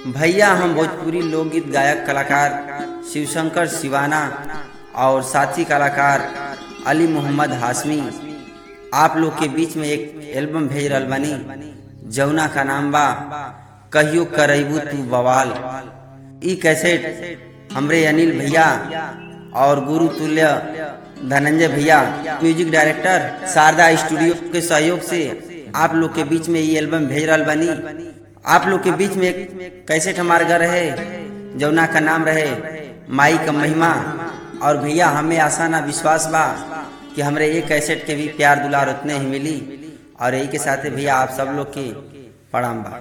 भैया हम भोजपुरी लोकगीत गायक कलाकार शिवशंकर शिवाना और साथी कलाकार अली मोहम्मद हाशमी आप लोग के बीच में एक एल्बम भेज रहल बानी जौना का नाम बा कहियो करैबू तू बवाल ई कैसेट हमरे अनिल भैया और गुरु तुल्य धनंजय भैया म्यूजिक डायरेक्टर शारदा स्टूडियो के सहयोग से आप लोग के बीच में ये एल्बम भेज रहल बानी आप लोग के बीच में एक कैसेट हमार घर रहे जौना का नाम रहे माई का महिमा और भैया हमें आशा ना विश्वास बा कि हमरे एक कैसेट के भी प्यार दुलार उतने ही मिली और यही के साथ भैया आप सब लोग के प्रणाम बा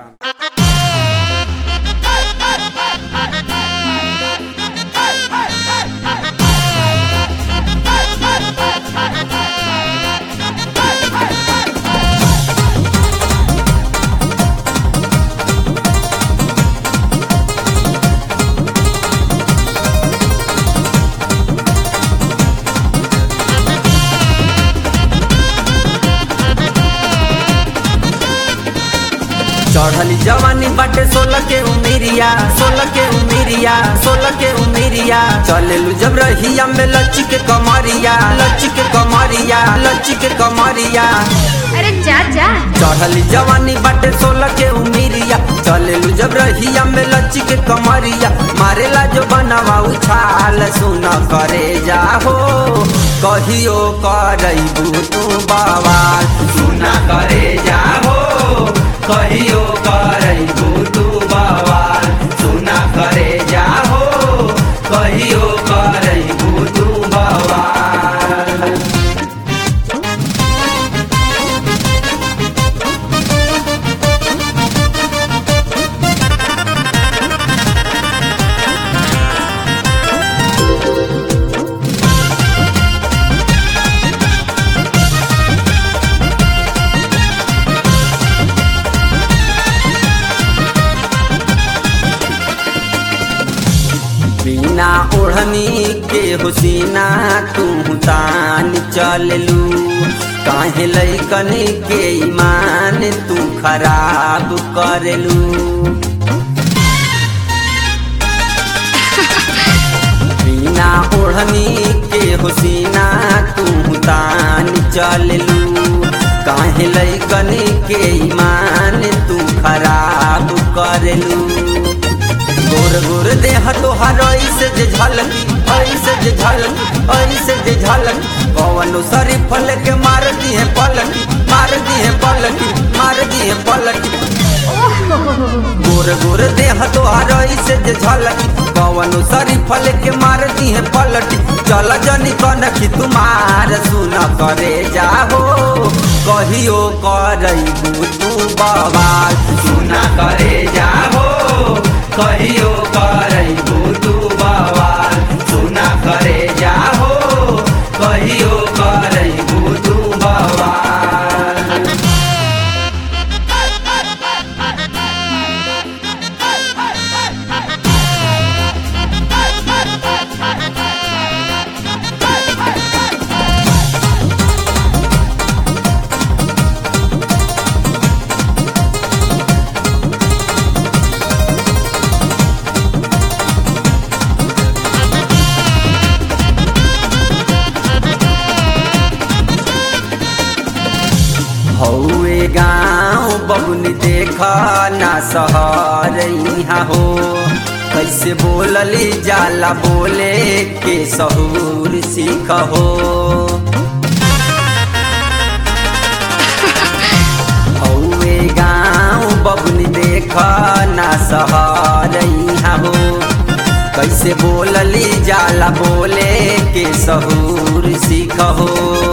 चढ़ली जवानी बाटे सोलह के उमेरिया सोलह के उमेरिया सोलह के उमेरिया चलेलू जब रहिया में लच्ची के कमरिया लच्ची के कमरिया लच्ची के कमरिया अरे जा जा चढ़ली जवानी बाटे सोलह के उमेरिया चलेलू जब रहिया में लच्ची के कमरिया मारेला जो बनवा उछाल सुन करे जाहो कहियो करैबू तू बवाल सुना करे जाहो कहियो करैबू तू बवाल सुना करे जाहो कहियो करैबू तू बवाल बिना ओढ़नी के हुसीना तू तान चललू काहे लैकन के ईमान तू खराब करलू बिना ओढ़नी के हुसीना तू तान चललू काहे लैकन के ईमान तू खराब करलू गोर गोर देह तोहार ऐसे जे झलकी ऐसे जे झलकी ऐसे जे झलकी पवनो सरी फल के मार दी है पलटी मार दी है पलटी मार दी है पलटी गोर गोर देह तोहार ऐसे जे झलकी पवनो सरी फल के मार दी है पलटी चल जनी कनखी तुम्हार सुन करे जाहो कहियो करैबू तू बवाल सुना करे जाहो कहियो करैबू तू बवाल सुना करे जाहो कहियो करैबू तू बवाल हौए गाँव बबुनी देख ना सहर यहाँ हो कैसे बोलली जाला बोले के सहूर सीख हो हौए गाँव बबुनी देख ना सहर यहाँ हो कैसे बोलली जाला बोले के सहूर सीख हो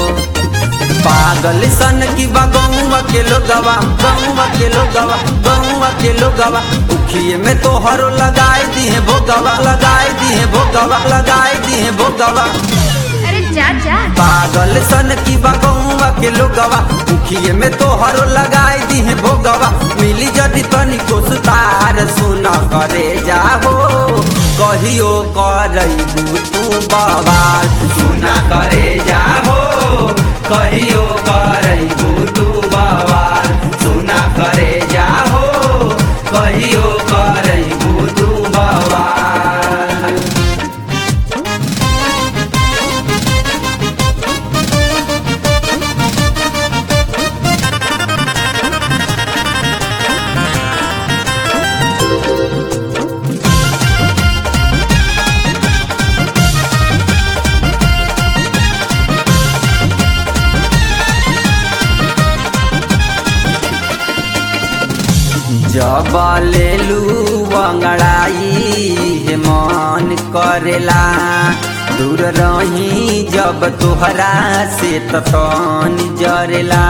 पागल सन की बगौवा के लोगवा गौवा के लोगवा गौवा के लोगवा उखिए में तो हरो लगाए दी है भोगवा लगाए दी है भोगवा लगाए दी है भोगवा अरे जा जा पागल सन की बगौवा के लोगवा उखिए में तो हरो लगाए दी है भोगवा मिली जदि तनी को सुतार सुन करे जाहो कहियो करैबू तू बवाल सुना करे जाहो कहियो करैबू तू बवाल सुना करे जाहो कहियो करैबू तू बवाल जब लेलू अंगड़ाई हे मन करेला दूर रही जब तोहरा से तन जरेला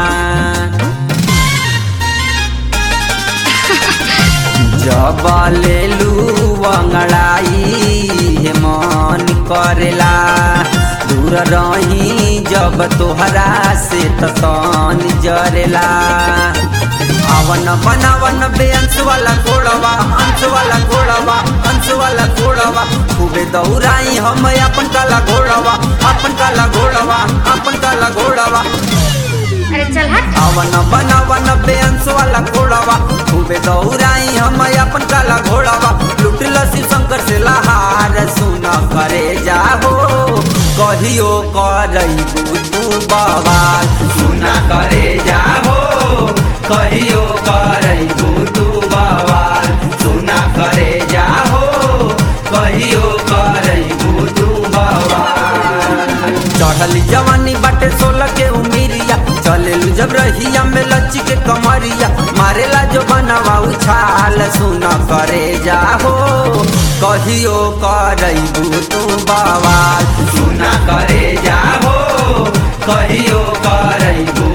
जब लेलू अंगड़ाई हे मन करेला दूर रही जब तोहरा से तन जरेला अवन बनावन बेअंश वाला घोड़वा अंश वाला घोड़वा अंश वाला घोड़वा खूबे दौड़ाई हम अपन काला घोड़वा अपन काला घोड़वा अपन काला घोड़वा अरे चल हट अवन बनावन बेअंश वाला घोड़वा खूबे दौड़ाई हम अपन काला घोड़वा लुटल शिव शंकर से लहार सुन करे जाहो कहियो करैबू तू बवाल सुना करे जाहो कहियो करैबू तू बवाल सुना करे जाहो कहियो करैबू तू बवाल चढ़ल जवानी बाटे सोलह के उमिरिया चलेलू जब रहिया में लच्ची के कमरिया मारेला जो बनवा उछाल सुन करे जाहो कहियो करैबू तू बवाल सुना करे जाहो कहियो करैबू